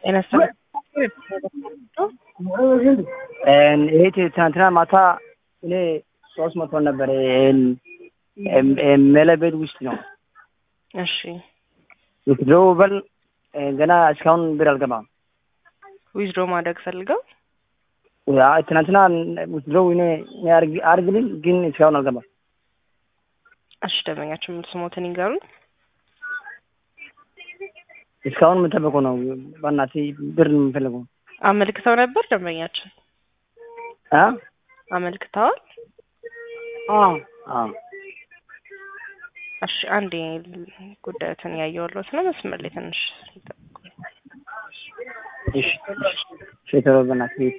ጤና ይስጥልኝ። ይሄ ትናንትና ማታ እኔ ሶስት መቶ ነበር ሜለ ቤት ውስጥ ነው እሺ ዊዝድሮ በል ገና እስካሁን ብር አልገባም። ዊዝድሮ ማድረግ ፈልገው ያ ትናንትና ዊዝድሮ እኔ እኔ አርግ- አርግልኝ ግን እስካሁን አልገባም። እሺ ደንበኛችን ሙሉ ስሞትን ይንገሩኝ። እስካሁን የምጠበቀው ነው። በእናትህ ብር ነው የምፈልገው። አመልክተው ነበር ደንበኛችን አ አመልክተዋል። አ እሺ አንዴ ጉዳዮትን ያየሁልዎት ነው። መስመር ላይ ትንሽ ይጠብቁኝ። እሺ እሺ ቶሎ በእናትህ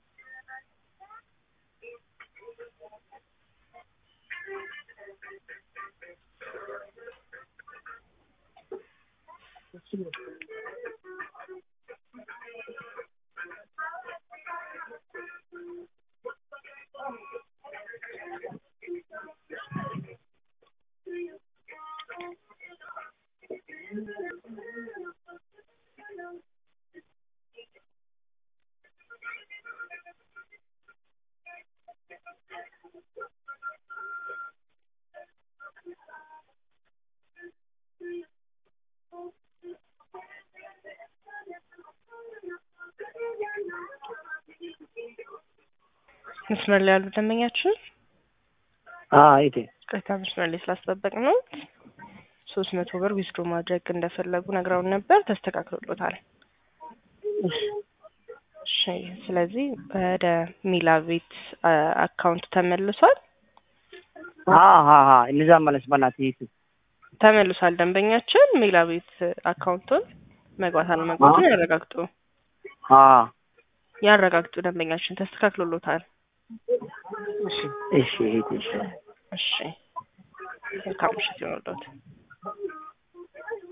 መስመር ላይ ያሉ ደንበኛችን አ አይቴ ቅሬታ መስመር ላይ ስላስጠበቅ ነው ሶስት መቶ ብር ዊዝድሮ ማድረግ እንደፈለጉ ነግረውን ነበር። ተስተካክሎሎታል። እሺ ስለዚህ ወደ ሚላ ቤት አ- አካውንት ተመልሷል አ ሀ ሀ እነዛ ማለት በእናትህ ይቱ ተመልሷል። ደንበኛችን ሚላ ቤት አካውንቱን መግባት አለመግባቱን ያረጋግጡ አ ያረጋግጡ። ደንበኛችን ተስተካክሎሎታል። እሺ እሺ እሺ እሺ መልካም ምሽት ይሆንልዎት።